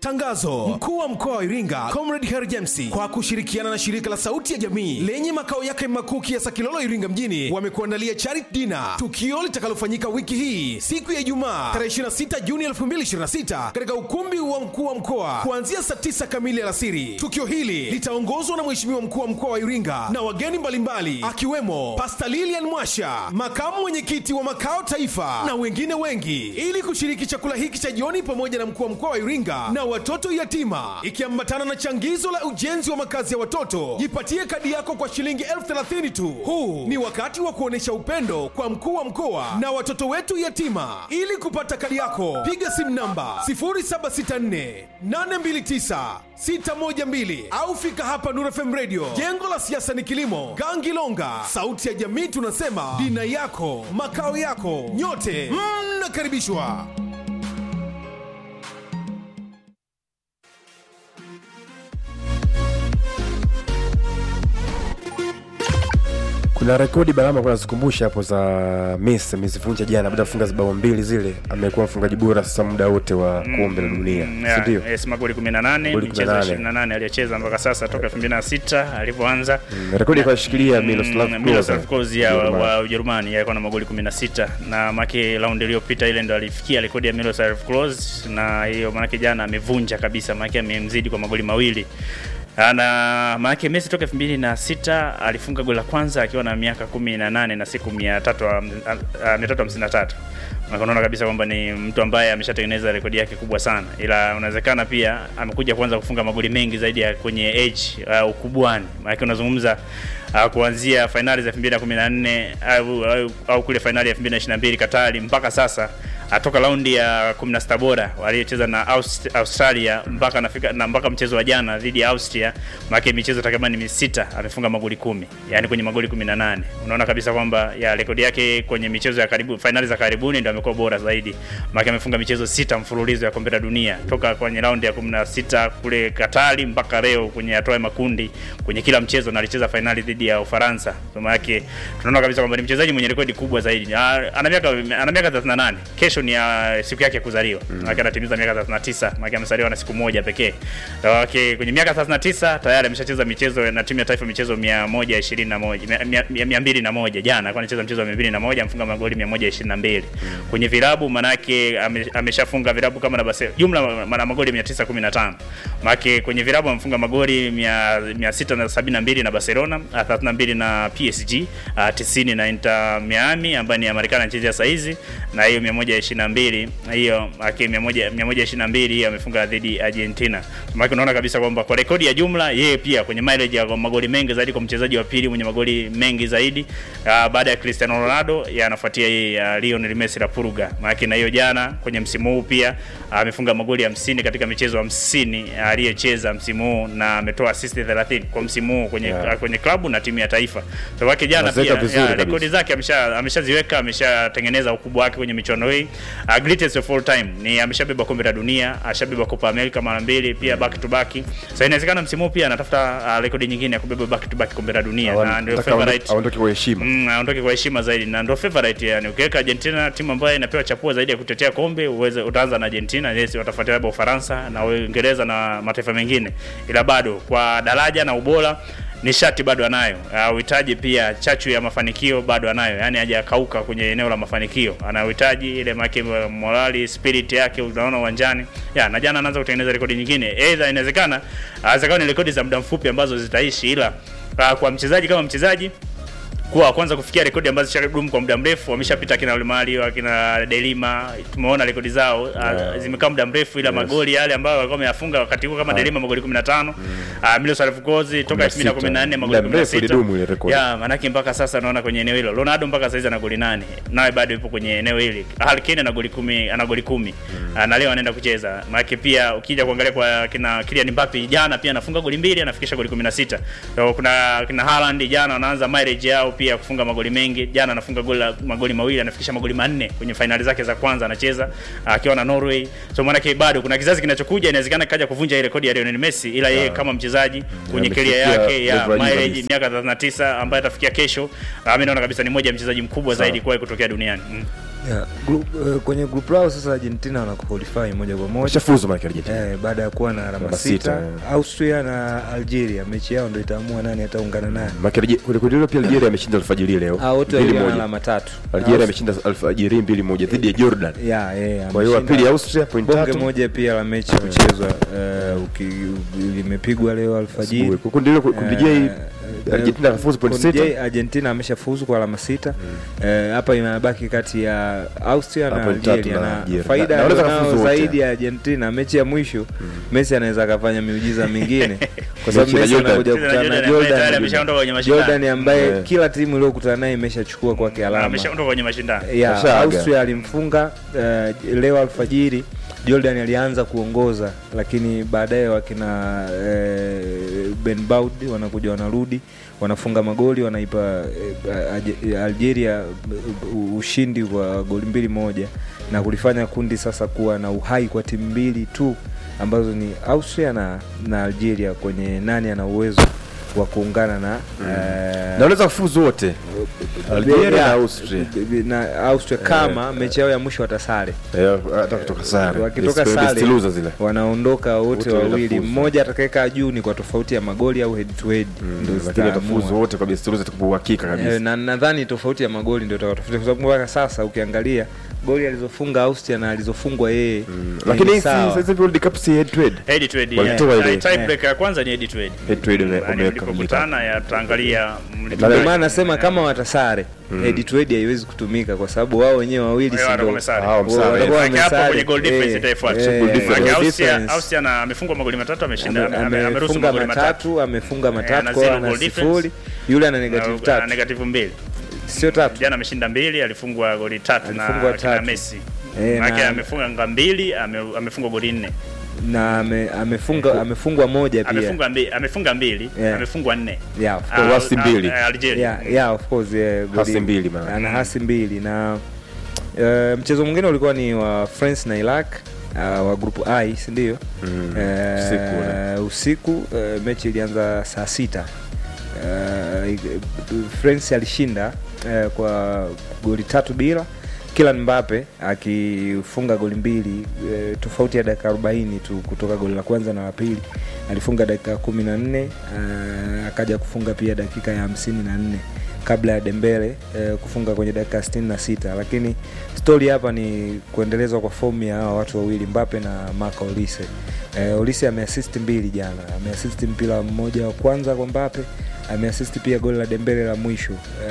Tangazo: mkuu wa mkoa wa Iringa Comrade Harry James kwa kushirikiana na shirika la Sauti ya Jamii lenye makao yake makuu Kiasa Kilolo, Iringa mjini wamekuandalia charity dinner, tukio litakalofanyika wiki hii siku ya Ijumaa tarehe 26 Juni 2026 katika ukumbi wa mkuu wa mkoa kuanzia saa 9 kamili alasiri. Tukio hili litaongozwa na Mheshimiwa mkuu wa mkoa wa Iringa na wageni mbalimbali akiwemo Pastor Lilian Mwasha, makamu mwenyekiti wa makao taifa na wengine wengi, ili kushiriki chakula hiki cha jioni pamoja na mkuu wa mkoa wa Iringa na watoto yatima, ikiambatana na changizo la ujenzi wa makazi ya watoto. Jipatie kadi yako kwa shilingi elfu thelathini tu. Huu ni wakati wa kuonyesha upendo kwa mkuu wa mkoa na watoto wetu yatima. Ili kupata kadi yako, piga simu namba 0764 829 612 au fika hapa Nuru FM Radio, jengo la siasa ni kilimo, Gangilonga. Sauti ya jamii tunasema dina yako makao yako, nyote mnakaribishwa. kuna rekodi barama kuna zikumbusha hapo za Messi amezivunja jana baada ya kufunga bao mbili zile amekuwa mfungaji bora sasa muda wote wa kombe la dunia Mm, si yeah, ndio yes, magoli 18 Goli michezo 18. 28 aliyocheza mpaka sasa toka 2006 alivyoanza Mm, rekodi ikashikilia Miroslav Mm, Miroslav Klose, Klose ya wa- Ujerumani. wa Ujerumani yeye alikuwa na magoli 16 na make raundi iliyopita ile ndo alifikia rekodi ya Miroslav Klose na hiyo manake jana amevunja kabisa manake amemzidi kwa magoli mawili na maanake Messi toka 2006 alifunga goli la kwanza akiwa na miaka 18 na siku 353 na unaona kabisa kwamba ni mtu ambaye ameshatengeneza rekodi yake kubwa sana, ila unawezekana pia amekuja kuanza kufunga magoli mengi zaidi ya kwenye age uh, ukubwani. Maana unazungumza uh, kuanzia fainali za 2014 au, au, au kule fainali ya 2022 Katari mpaka sasa atoka raundi ya 16 bora waliocheza na Aust Australia mpaka nafika na mpaka mchezo wa jana dhidi ya Austria, maana michezo takriban ni sita, amefunga magoli kumi, yani kwenye magoli 18. Unaona kabisa kwamba ya rekodi yake kwenye michezo ya karibu fainali za karibuni ndio amekuwa bora zaidi, maana amefunga michezo sita mfululizo ya kombe la dunia toka kwenye raundi ya 16 kule Katari mpaka leo kwenye hatua ya makundi kwenye kila mchezo, na alicheza fainali dhidi ya Ufaransa. Kwa maana yake tunaona kabisa kwamba ni mchezaji mwenye rekodi kubwa zaidi. Ah, Ana miaka ana miaka 38. Kesho ni uh, siku yake ya kuzaliwa. Mm. Maana anatimiza miaka 39. Maana amezaliwa na siku moja pekee. Kwa wake kwenye miaka 39 tayari ameshacheza michezo na timu ya taifa michezo 121 201. Jana alikuwa anacheza mchezo wa 201 amfunga magoli 122. Kwenye vilabu manake ame, ameshafunga vilabu kama na Barcelona. Jumla mana magoli 915. Maana kwenye vilabu amefunga magoli 672 na Barcelona, ah, 32 na PSG, ah, 90 na Inter Miami ambaye ni ya Marekani anachezea saa hizi na hiyo 122 hiyo aki 100 122 hiyo amefunga dhidi ya Argentina. Maana unaona kabisa kwamba kwa rekodi ya jumla yeye pia kwenye mileage ya magoli mengi zaidi kwa mchezaji wa pili mwenye magoli mengi zaidi uh, baada ya Cristiano Ronaldo yeye anafuatia yeye uh, Lionel Messi la Puruga. Maana na hiyo jana kwenye msimu huu pia amefunga magoli 50 katika michezo 50 aliyecheza msimu huu na ametoa assist 30 kwa msimu huu kwenye Yeah. kwenye klabu na timu ya taifa. Kwa wake jana Anaziweka pia vizuri ya, kabisa. rekodi zake amesha ameshaziweka ameshatengeneza ukubwa wake kwenye michuano hii. Uh, greatest of all time ni ameshabeba kombe la dunia, ashabeba Copa America mara mbili pia back to back. Sasa inawezekana msimu huu pia anatafuta uh, rekodi nyingine ya kubeba back to back kombe la dunia na ndio Nataka aondoke- favorite aondoke kwa heshima Mm, aondoke kwa heshima zaidi na ndio favorite yani. Ukiweka Argentina timu ambayo inapewa chapua zaidi ya kutetea kombe, uweze utaanza na Argentina, yes, watafuatia labda Ufaransa na Uingereza na mataifa mengine, ila bado kwa daraja na ubora nishati bado anayo. Uh, uhitaji pia chachu ya mafanikio bado anayo, yani hajakauka kwenye eneo la mafanikio. Ana uhitaji ile make morali spirit yake unaona uwanjani. Ya, na jana anaanza kutengeneza rekodi nyingine. Either inawezekana uh, ni rekodi za muda mfupi ambazo zitaishi ila uh, kwa mchezaji kama mchezaji kuwa wa kwanza kufikia rekodi ambazo zishadumu kwa muda mrefu. Wameshapita akina Olemario, akina Delima, tumeona rekodi zao yeah. zimekaa muda mrefu, ila Yes. magoli yale ambayo walikuwa wameyafunga wakati huo kama Delima magoli 15 mm. uh, Miroslav Klose toka 16. 2014 magoli Muda mrefu ilidumu ile 16 rekodi. ya manake mpaka sasa naona kwenye eneo hilo Ronaldo mpaka sasa ana goli nane naye bado yupo kwenye eneo hili. Harry Kane ana goli 10 ana goli 10 mm. na leo anaenda kucheza. Maana pia ukija kuangalia kwa kina Kylian Mbappe jana pia anafunga goli mbili anafikisha goli 16. So, kuna kina Haaland jana anaanza mileage yao pia kufunga magoli mengi. Jana anafunga goli la- magoli mawili anafikisha magoli manne kwenye fainali zake za kwanza anacheza akiwa na Norway. So maana bado kuna kizazi kinachokuja inawezekana kaja kuvunja ile rekodi ya Lionel Messi ila yeye kama mchezaji kwenye career amefikia yake ya level ya juu mileage kabisa. miaka 39 ambaye atafikia kesho, ah, mimi naona kabisa ni moja ya mchezaji mkubwa Sawa. zaidi kuwahi kutokea duniani. Mm. Yeah, group, uh, kwenye group lao sasa Argentina wana qualify moja kwa moja washafuzu maana Argentina eh, baada ya kuwa na alama Alama sita sita, eh. Austria na Algeria mechi yao ndo itaamua nani ataungana naye. maana Algeria- kule kundi hilo pia Algeria ameshinda alfajiri leo Ah, wote mbili wawili wana moja alama tatu. Algeria Aus- ameshinda alfajiri mbili moja dhidi ya Jordan ya yeah, kwa hiyo wa pili Austria point bonge tatu moja pia la mechi kuchezwa uh, uki- limepigwa leo alfajiri. Asubuhi. Kwa kundi hilo kundi J Eh, Argentina kafuzu point Kundi sita J, Argentina ameshafuzu kwa alama sita Eh, hapa inabaki kati ya Austria na Na point tatu Algeria na na Algeria. faida Na- na wanaweza alionao kufuzu wote. zaidi ya Argentina mechi ya mwisho Messi anaweza akafanya miujiza mingine kwa sababu Mechi na Messi Jordan. anakuja Jordan kukutana na ambaye tayari Jordan ameshaondoka kwenye mashindano. Jordan ambaye Yeah. kila timu iliyokutana naye imeshachukua kwake alama ameshaondoka kwenye mashindano ya Kashaaga. Austria alimfunga uh, leo alfajiri Jordan alianza kuongoza lakini baadaye wakina uh, Ben Baud wanakuja wanarudi wanafunga magoli wanaipa uh, Algeria uh, ushindi kwa goli mbili moja na kulifanya kundi sasa kuwa na uhai kwa timu mbili tu ambazo ni Austria na, na Algeria kwenye nani ana uwezo wa kuungana na na uh, wanaweza kufuzu wote Algeria na Austria na Austria kama mechi yao ya mwisho watasare Eh, hata kutoka sare wakitoka Best- best sare loser zile wanaondoka wote Wote wawili wanafuzu. mmoja atakayekaa juu ni kwa tofauti ya magoli au head to head ndio lakini zitaamua. watafuzu wote kwa best loser kwa uhakika Eh, kabisa na nadhani tofauti ya magoli ndio itakayotofauti kwa sababu mpaka sasa ukiangalia goli alizofunga Austria na alizofungwa yeye ni lakini si sawa. sasa hivi World Cup si head to head head to head Walitoa yeah. ile. tie break ya kwanza ni head to head head to head wame- yani wameweka mlipokutana yataangalia ndio maana nasema kama watasare head to head haiwezi kutumika kwa sababu wao wenyewe wawili Wao si watakuwa ndio wamesare. Hao msare. watakuwa Maana hapo wamesare. kwenye goal difference Eh, itaifuata. eh, Goal difference. Maana goal Austria difference. Austria na amefungwa magoli matatu ameshinda Ame- ame- ameruhusu amefunga magoli matatu matatu amefunga matatu na kwa zero ana goal difference. sifuri yule ana negative Na- tatu negative mbili sio tatu jana ameshinda mbili alifungwa goli tatu na Alifungwa kina tatu. Messi Eh, Maana na- amefunga nga mbili ame- amefungwa goli nne na ame, amefunga amefungwa moja pia amefunga mbili amefunga mbili Yeah. amefungwa nne yeah, of Ah, course. Wasi ah, mbili. ah, Algeria yeah, yeah, of course yeah, goli- Hasi mbili maana. ana hasi mbili na uh, mchezo mwingine ulikuwa ni wa France na Iraq uh, wa group I si ndio? Mm, Eh, usiku ule. usiku eh, mechi ilianza saa sita Eh, France alishinda eh, kwa goli tatu bila Kylian Mbappe akifunga goli mbili e, tofauti ya dakika 40 tu kutoka goli la kwanza na la pili alifunga dakika kumi na nne akaja kufunga pia dakika ya hamsini na nne kabla ya Dembele e, kufunga kwenye dakika sitini na sita lakini stori hapa ni kuendelezwa kwa fomu ya hawa watu wawili Mbappe na Marco Olise. E, Olise ameassist mbili jana, ameassist mpira mmoja wa kwanza kwa Mbappe, ameassist pia goli la Dembele la mwisho e,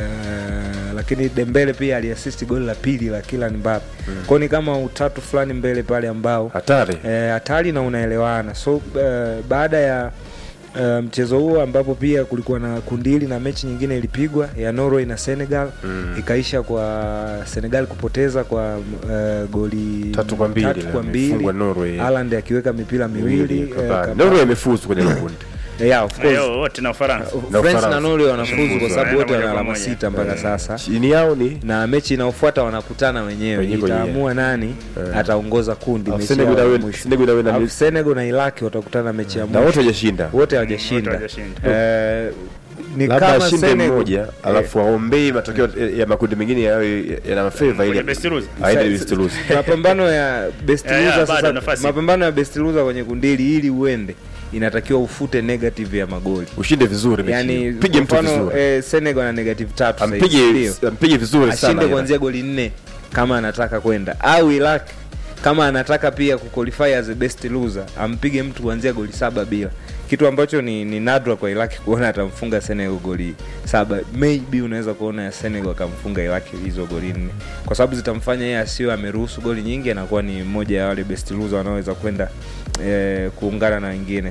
lakini Dembele pia aliassist goli la pili la Kylian Mbappe mm. kwao ni kama utatu fulani mbele pale ambao hatari eh, hatari na unaelewana so eh, baada ya eh, mchezo huo ambapo pia kulikuwa na kundili na mechi nyingine ilipigwa ya Norway na Senegal Mm. ikaisha kwa Senegal kupoteza kwa eh, goli Tatu kwa mbili, tatu kwa mbili amefungwa Norway. Haaland akiweka mipira miwili eh, Kabani. Kabani. Norway imefuzu kwenye hilo kundi yeah, of course. Leo wote na Ufaransa. Na France na Ufaransa. Norway wanafuzu kwa Wanafuzu, sababu wote wanaenda wana moja alama kwa moja. sita mpaka sasa chini yao ni na mechi inayofuata wanakutana wenyewe Wenyewe kwenyewe. itaamua nani Eh. ataongoza kundi Alafu mechi Senegal yao ya na- mwisho. Senegal na- na- Alafu Senegal na Iraq watakutana mechi ya na mwisho wote hajashinda wote hawajashinda Wote hawajashinda. Eh, ni labda kama ashinde Senegal mmoja alafu aombei matokeo ya makundi mengine yawe yana mafeva Kwenye ile best loser. aende Sa- best loser. mapambano ya best Yeah, yeah, loser bado sasa nafasi. mapambano ya best loser kwenye kundi hili ili uende inatakiwa ufute negative ya magoli ushinde vizuri mechi yani hiyo. pige mtu kwa mfano, vizuri eh, Senegal na negative tatu sasa hivi, ampige ndio. ampige vizuri sana ashinde ila. kuanzia goli nne kama anataka kwenda au Iraq kama anataka pia kuqualify as a best loser ampige mtu kuanzia goli saba bila kitu ambacho ni, ni nadra kwa Iraq kuona atamfunga Senegal goli saba maybe unaweza kuona ya Senegal akamfunga Iraq hizo goli nne kwa sababu zitamfanya yeye asiwe ameruhusu goli nyingi anakuwa ni mmoja ya wale best loser wanaoweza kwenda eh, kuungana na wengine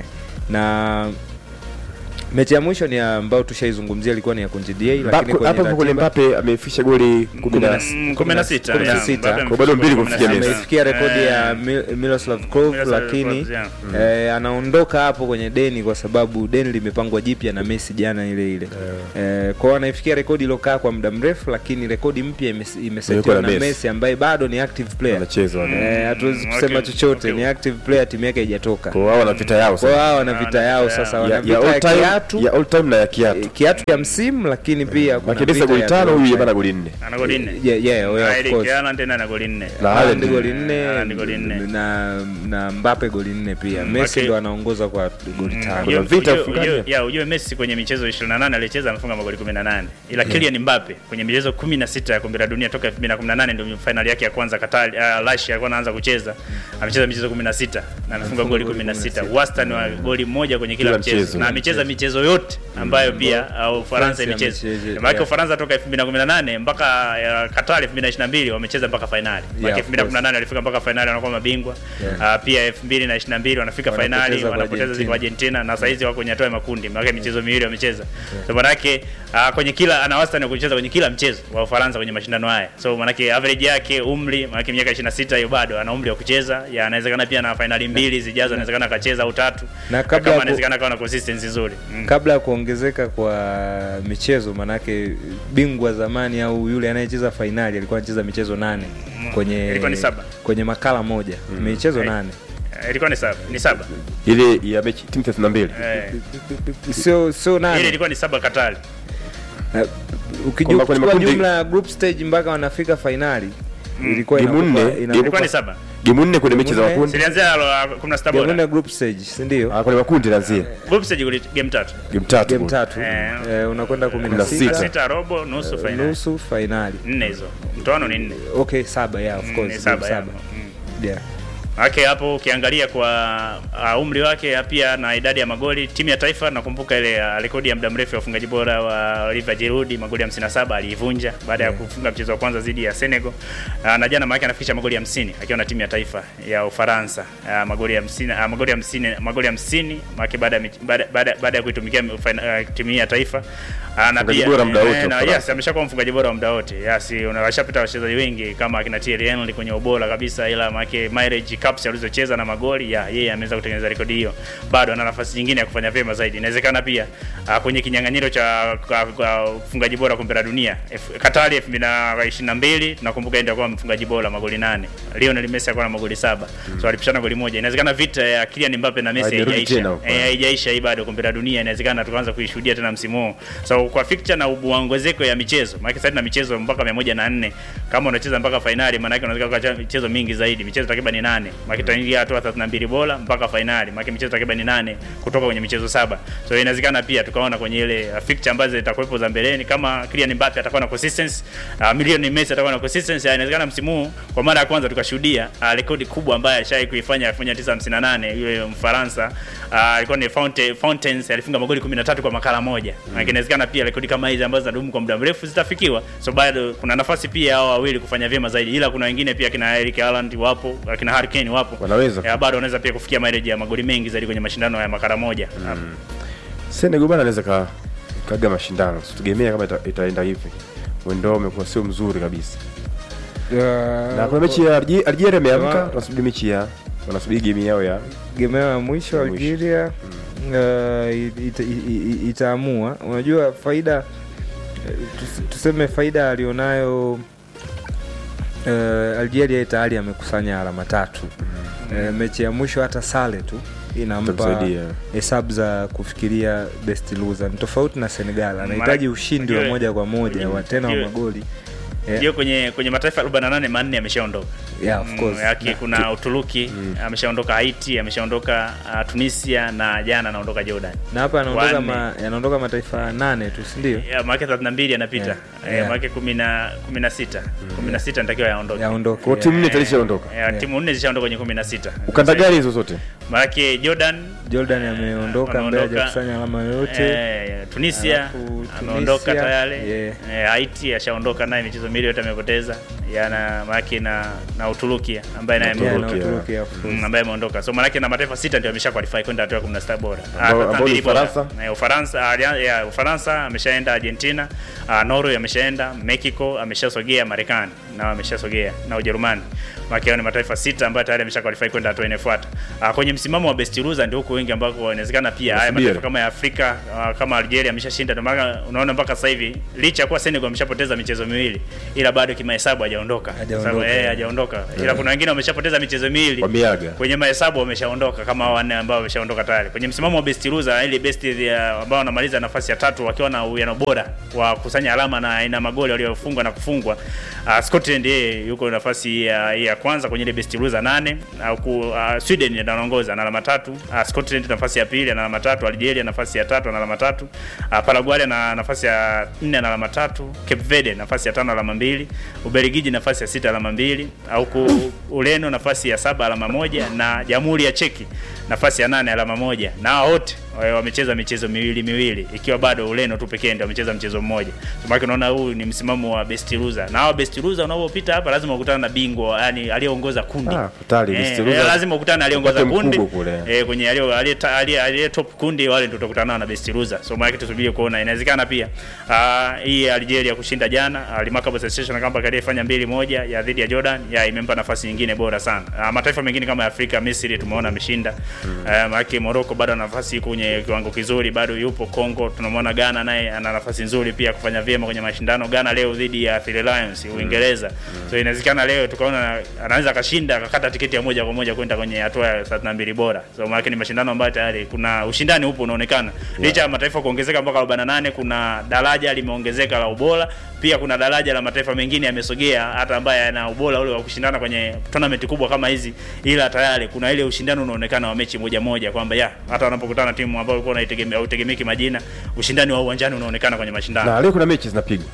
na mechi ya mwisho ni ambayo tushaizungumzia ilikuwa ni ya kundi D lakini Mbappe- kwenye hapo hapo kwenye ratiba- Mbappe amefisha goli kumi na Mm, kumi na sita, kumi na yeah, sita. Mbappe Kwa bado mbili kumi na kufikia sita. Messi. ameifikia rekodi ya Eh, Mil- Miroslav Klose Miroslav lakini Klose, yeah. eh, anaondoka hapo kwenye deni kwa sababu deni limepangwa jipya na Messi jana ile ile eh, kwao anaifikia rekodi iliyokaa kwa muda mrefu lakini rekodi mpya imes- imesetiwa Imewekwa na na Messi. Messi ambaye bado ni active player anacheza wale. Eh, hatuwezi Mm, kusema okay, chochote okay. ni active player timu yake haijatoka kwa wao wana vita yao kwa sasa wao wana vita yao Ya- sasa ya- wana ya vita all ya time kiatu ya all time na ya kiatu eh, kiatu ya msimu lakini pia kuna makidesa vita goli ya tano goli huyu tano. bana goli nne ana goli nne Yeah, yeah, yeah, Na of Erling course. Haaland tena ana goli nne Na Haaland Haaland goli nne Haaland goli nne. na na Mbappe goli nne pia Mm, Messi okay. ndo anaongoza kwa goli tano Ujue- vita ujue- ufungaji. ujue- ya, ujue Messi kwenye michezo 28 alicheza amefunga magoli 18 ila Kylian Mbappe kwenye michezo 16 ya kombe la dunia toka 2018 ndio finali yake ya kwanza Qatar uh, Russia alikuwa anaanza kucheza amecheza michezo 16 na amefunga goli 16 wastani wa goli moja kwenye kila Kila mchezo mchezo. na amecheza michezo yote ambayo pia au Ufaransa France imecheza amecheza, maana yeah. Ufaransa toka 2018 mpaka uh, Qatar 2022 wamecheza mpaka finali maana Yeah, of course. 2018 walifika mpaka finali wanakuwa mabingwa uh, pia 2022 wanafika Wanapoteza finali kwa wanapoteza Argentina. kwa Argentina na saizi wako kwenye hatua ya makundi, maana michezo miwili wamecheza. So manake uh, kwenye kila ana wastani wa kucheza kwenye kila mchezo wa Ufaransa kwenye mashindano haya. So manake average yake umri, manake miaka 26 hiyo bado ana umri wa kucheza. Ya anawezekana pia na finali mbili zijazo anawezekana akacheza au tatu. Na Na kabla kama ya ku- anawezekana akawa na consistency nzuri. Mm. kabla ya kuongezeka kwa michezo manake bingwa zamani au yule anayecheza fainali alikuwa anacheza michezo nane kwenye Ilikuwa ni saba. kwenye makala moja michezo Hai. nane Eh, Ilikuwa ni saba, ni saba. ile ya mechi timu 32 Eh, sio sio ile nane ilikuwa ni saba Katari. Eh, ukija Kwamba kwenye kuchukua makundi- jumla ya group stage mpaka wanafika fainali ilikuwa Game inakupa- nne, inakupa- Ilikuwa ni saba. gemu nne kwenye mechi za Game nne. makundi Zilianzia uh, 16 game nne bora. group stage si ndio Ah, kwenye makundi nanzia Group stage goli game tatu. game tatu game kule. tatu Eh. eh, unakwenda kumi na Sita. sita Sita robo nusu finali. nusu fainali Nne hizo. Mtoano ni nne. okay saba yeah, of Mm, course ni saba, game ya. saba. Mm. Yeah. Ake hapo ukiangalia kwa uh, umri wake pia na idadi ya magoli timu ya taifa, nakumbuka ile uh, rekodi ya muda mrefu ya ufungaji bora wa Olivier Giroud magoli 57 aliivunja baada ya kufunga mchezo wa kwanza dhidi ya Senegal. Uh, na jana maana anafikisha magoli 50 akiwa na timu ya taifa ya Ufaransa. Uh, magoli 50 uh, magoli 50 magoli 50 maana baada ya mich- baada baada baada ya kuitumikia uh, timu hii ya taifa uh, na Mfungaji pia bora muda wote eh, wa na Ufaransa. yes ameshakuwa mfungaji bora wa muda wote. Yes, unawashapita wachezaji wengi kama akina Thierry Henry kwenye ubora kabisa, ila make mileage cups alizocheza na magoli ya yeye ameweza kutengeneza rekodi hiyo. Bado ana nafasi nyingine ya kufanya vyema zaidi. Inawezekana pia uh, kwenye kinyang'anyiro cha kwa- kwa ufungaji bora kombe la dunia F- Katari 2022 tunakumbuka ndio kwa mfungaji bora magoli nane. Lionel Messi alikuwa na magoli saba. So alipishana goli moja. Inawezekana vita ya Kylian Mbappe na Messi Haijarudi haijaisha. tena huko. Eh, haijaisha hii bado kombe la dunia inawezekana tukaanza kuishuhudia tena msimu huu. So kwa fixture na uongezeko ya michezo, maana sasa na michezo mpaka 104 kama unacheza mpaka fainali, maana yake unaweza kuacha michezo mingi zaidi, michezo takriban 8. Maana tutaingia hatua 32 bora mpaka fainali, maana michezo takriban 8 kutoka kwenye michezo saba. So inawezekana pia tukaona kwenye ile uh, fixture ambazo zitakuwepo za mbeleni kama Kylian Mbappe atakuwa na consistency, uh, Lionel Messi atakuwa na consistency, uh, inawezekana msimu huu kwa mara ya kwanza tukashuhudia uh, rekodi kubwa ambayo alishawahi kuifanya 1958 yule Mfaransa uh, alikuwa ni Fonte, Fountains alifunga magoli 13 kwa makala moja. Mm. Inawezekana pia rekodi kama hizi ambazo zinadumu kwa muda mrefu zitafikiwa. So bado kuna nafasi pia hao wawili kufanya vyema zaidi, ila kuna wengine pia kina Eric Haaland wapo, kina Harry Kane wapo, Wanaweza. ya, bado wanaweza pia kufikia mileage ya magoli mengi zaidi kwenye mashindano ya makala moja. Mm. Senegal bana anaweza ka kaga mashindano situtegemea kama ita, itaenda hivi mwendo wao umekuwa sio mzuri kabisa na kuna mechi ya Alge- Algeria imeamka Wa- tunasubiri mechi ya wanasubiri game yao ya game yao ya mwisho Ya mwisho. Algeria uh, ita, ita, itaamua. Unajua faida eh, tus- tuseme faida alionayo uh, Algeria tayari amekusanya alama tatu uh, mechi ya mwisho hata sale tu inampa Itamsaidia. hesabu za kufikiria best loser. Ni tofauti na Senegal, anahitaji Maana- ushindi wa unajua- moja kwa moja wa tena wa unajua- magoli Eh, Ndio kwenye kwenye mataifa 48 manne ameshaondoka. yeah, of Mm, course. yake kuna Uturuki ameshaondoka, Haiti ameshaondoka, uh, Tunisia na jana anaondoka Jordan. na hapa anaondoka Wanne. ma, yanaondoka mataifa nane tu si ndio? Ya, maana 32 yanapita. Yeah, Eh, yeah. maana 10 16. 16 natakiwa yaondoke. Yaondoke. kwa timu nne itashaondoka Ya, timu nne zishaondoka kwenye 16. ukanda gani hizo zote Maana Jordan Jordan ameondoka mbele Ameondoka. hajakusanya alama yoyote. Eh, Tunisia Alafu ameondoka Tunisia, tayari. yeah. Eh, Haiti ashaondoka naye michezo miwili yote amepoteza. Yana maana na na Uturuki ambaye naye Na Yeah, na ameondoka. Uturuki, Uturuki, of course. Mm, ambaye ameondoka. So maana na mataifa sita ndio amesha qualify kwenda hatua ya 16 bora. Ah, Ambao- tatu ambao ni mbili bora. Ufaransa? Eh, Ufaransa, ah, ya, Ufaransa ameshaenda Argentina, uh, Norway ameshaenda, Mexico ameshasogea, Marekani nao ameshasogea na Ujerumani. Maana ni mataifa sita ambayo tayari amesha qualify kwenda hatua inayofuata. Uh, kwenye msimamo wa best loser ndio huko wengi ambako inawezekana pia haya Nasubiri. mataifa kama ya Afrika uh, kama Algeria ameshashinda, ndio maana unaona mpaka sasa hivi licha ya kuwa Senegal ameshapoteza michezo miwili, ila bado kimahesabu hajaondoka, Hajaondoka. Sababu, eh, hajaondoka, ila kuna wengine wameshapoteza michezo miwili Wameaga. kwenye mahesabu wameshaondoka kama hao wanne ambao wameshaondoka tayari kwenye msimamo wa best loser, ile best ya ambao wanamaliza nafasi ya tatu wakiwa na uwiano bora wa kusanya alama na ina magoli waliofungwa na kufungwa. Uh, Scotland yeye yuko nafasi ya, ya kwanza kwenye ile best loser nane au ku, uh, Sweden anaongoza na alama tatu, uh, Scotland nafasi ya pili ana alama tatu, Algeria nafasi ya tatu ana alama tatu, uh, Paraguay na nafasi ya nne ana alama tatu, Cape Verde nafasi ya tano alama mbili, Ubelgiji nafasi ya sita alama mbili, au ku, Ureno nafasi ya saba alama moja na Jamhuri ya Cheki nafasi ya nane alama moja na hao wote wa- wamecheza michezo miwili miwili, ikiwa bado Ureno tu pekee ndio wamecheza mchezo mmoja. Kwa maana unaona huu ni msimamo wa best loser, na hao best loser unaopita hapa lazima ukutane na bingwa, yani aliyeongoza kundi Ah, hatari, eh, best loser. eh, lazima ukutane na aliyeongoza Upate kundi mkubwa kule. eh, kwenye aliye aliye aliye- aliye top kundi, wale ndio tutakutana nao na best loser. So maana tusubiri kuona, inawezekana pia ah, hii Algeria kushinda jana Alimakabo Sensation kama aliyefanya mbili moja ya dhidi ya Jordan ya imempa nafasi nyingine bora sana. Ah, mataifa mengine kama ya Afrika, Misri tumeona ameshinda. Mm. Uh, maana Morocco bado ana nafasi kwenye kiwango kizuri, bado yupo Congo. Tunamwona Ghana naye ana nafasi nzuri pia kufanya vyema kwenye mashindano. Ghana leo dhidi ya Three Lions Uingereza. So inawezekana leo tukaona anaweza akashinda akakata tiketi ya moja kwa moja kwenda kwenye hatua ya 32 bora. So maana ni mashindano ambayo tayari kuna ushindani upo unaonekana. Licha ya mataifa kuongezeka mpaka 48 kuna daraja limeongezeka la ubora, pia kuna daraja la mataifa mengine yamesogea hata ambaye yana ubora ule wa kushindana kwenye tournament kubwa kama hizi, ila tayari kuna ile ushindani unaonekana wa mechi moja moja kwamba ya hata wanapokutana na timu ambayo ulikuwa unaitegemea utegemeki majina, ushindani wa uwanjani unaonekana kwenye mashindano. na leo kuna mechi zinapigwa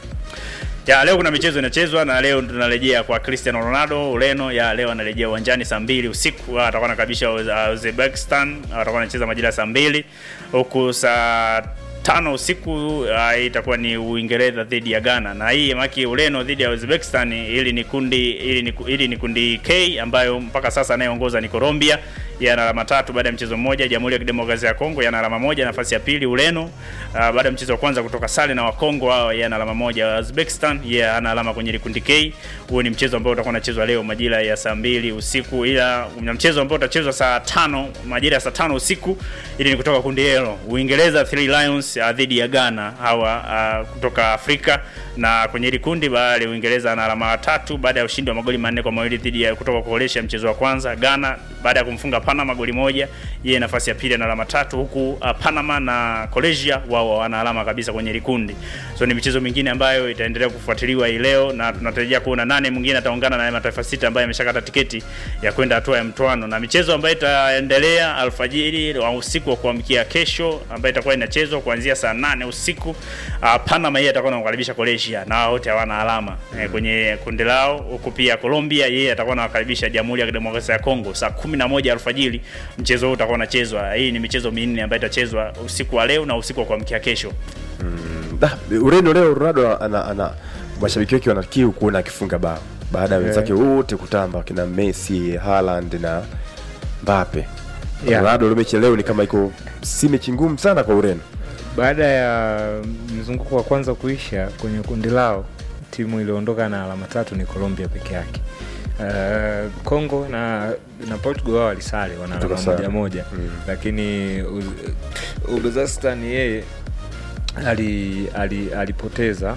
Ya leo kuna michezo inachezwa na leo tunarejea kwa Cristiano Ronaldo Ureno. Ya leo anarejea uwanjani saa mbili usiku, Ah, atakuwa anakabisha Uz- Uzbekistan, Ah, atakuwa anacheza majira ya saa mbili huku saa tano usiku uh, itakuwa ni Uingereza dhidi ya Ghana, na hii maki Ureno dhidi ya Uzbekistan. Ili ni kundi ili ni, ili ni kundi K ambayo mpaka sasa anayeongoza ni Colombia, yeye ana alama tatu baada ya mchezo mmoja. Jamhuri ya Kidemokrasia ya Kongo yana alama moja, nafasi ya pili Ureno uh, baada ya mchezo wa kwanza kutoka sare na Wakongo wao, yeye ana alama moja. Uzbekistan yeye ana alama kwenye kundi K. Huo ni mchezo ambao utakuwa unachezwa leo majira ya saa mbili usiku, ila kuna mchezo ambao utachezwa saa tano majira ya saa tano usiku, ili ni kutoka kundi hilo Uingereza Three Lions uh, dhidi ya Ghana hawa uh, kutoka Afrika, na kwenye hili kundi bali Uingereza ana alama tatu baada ya ushindi wa magoli manne kwa mawili dhidi ya kutoka Croatia mchezo wa kwanza. Ghana baada ya kumfunga Panama goli moja, yeye nafasi ya pili ana alama tatu, huku uh, Panama na Croatia wao wana alama kabisa kwenye hili kundi. So ni michezo mingine ambayo itaendelea kufuatiliwa hii leo, na tunatarajia kuona nane mwingine ataungana na mataifa sita ambayo yameshakata tiketi ya kwenda hatua ya mtoano, na michezo ambayo itaendelea alfajiri wa usiku wa kuamkia kesho ambayo itakuwa inachezwa kuanzia saa nane usiku. Uh, Panama yeye atakuwa anawakaribisha Croatia na wao wote hawana alama eh, kwenye kundi lao, huku pia Colombia yeye atakuwa anawakaribisha Jamhuri ya Kidemokrasia ya Kongo saa 11 alfajiri. Mchezo huu utakuwa unachezwa. Hii ni michezo minne ambayo itachezwa usiku wa leo na usiku wa kuamkia kesho. Da, Ureno leo Ronaldo ana, ana mashabiki wake wana kiu kuona akifunga bao baada ya Yeah. wenzake wote kutamba kina Messi, Haaland na Mbappe. Yeah. Ronaldo leo mechi ya leo ni kama iko si mechi ngumu sana kwa Ureno. baada ya mzunguko wa kwanza kuisha kwenye kundi lao timu iliyoondoka na alama tatu ni colombia peke yake Uh, Congo na na Portugal wao walisale wana Kutoka alama moja sare. moja Mm. lakini Uz- Uzbekistan yeye ali, ali, alipoteza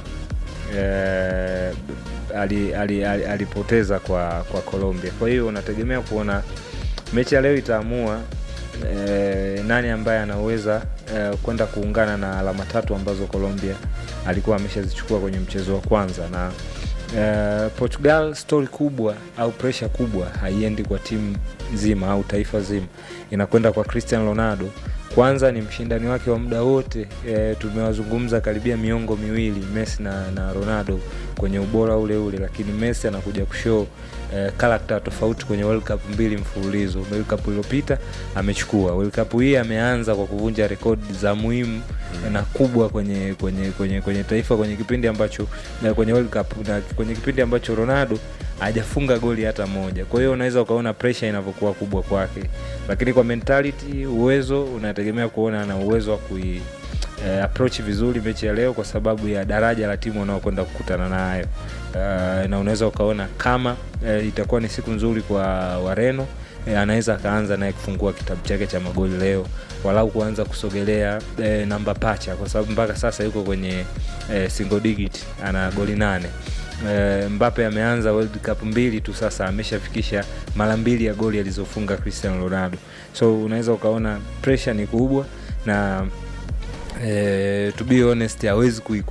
eh, ali, ali, ali, alipoteza kwa kwa Colombia. Kwa hiyo unategemea kuona mechi ya leo itaamua eh, nani ambaye anaweza eh, kwenda kuungana na alama tatu ambazo Colombia alikuwa ameshazichukua kwenye mchezo wa kwanza na eh, Portugal story kubwa au pressure kubwa haiendi kwa timu nzima au taifa zima, inakwenda kwa Cristiano Ronaldo. Kwanza ni mshindani wake wa muda wote e, tumewazungumza karibia miongo miwili Messi na, na Ronaldo kwenye ubora ule ule, lakini Messi anakuja kushow e, karakta tofauti kwenye World Cup mbili mfululizo. World Cup iliyopita amechukua, World Cup hii ameanza kwa kuvunja rekodi za muhimu na kubwa kwenye kwenye kwenye kwenye taifa kwenye kipindi ambacho na kwenye World Cup na kwenye kipindi ambacho Ronaldo hajafunga goli hata moja. Kwa hiyo unaweza ukaona pressure inavyokuwa kubwa kwake, lakini kwa mentality, uwezo unategemea kuona ana uwezo wa kui eh, approach vizuri mechi ya leo kwa sababu ya daraja la timu wanaokwenda kukutana nayo. uh, na unaweza ukaona kama uh, itakuwa ni siku nzuri kwa Wareno eh, anaweza akaanza naye kufungua kitabu chake cha magoli leo walau kuanza kusogelea eh, namba pacha kwa sababu mpaka sasa yuko kwenye eh, single digit ana goli nane eh, Mbappe ameanza World Cup mbili tu sasa ameshafikisha mara mbili ya goli alizofunga Cristiano Ronaldo so unaweza ukaona pressure ni kubwa na eh, to be honest hawezi kuiku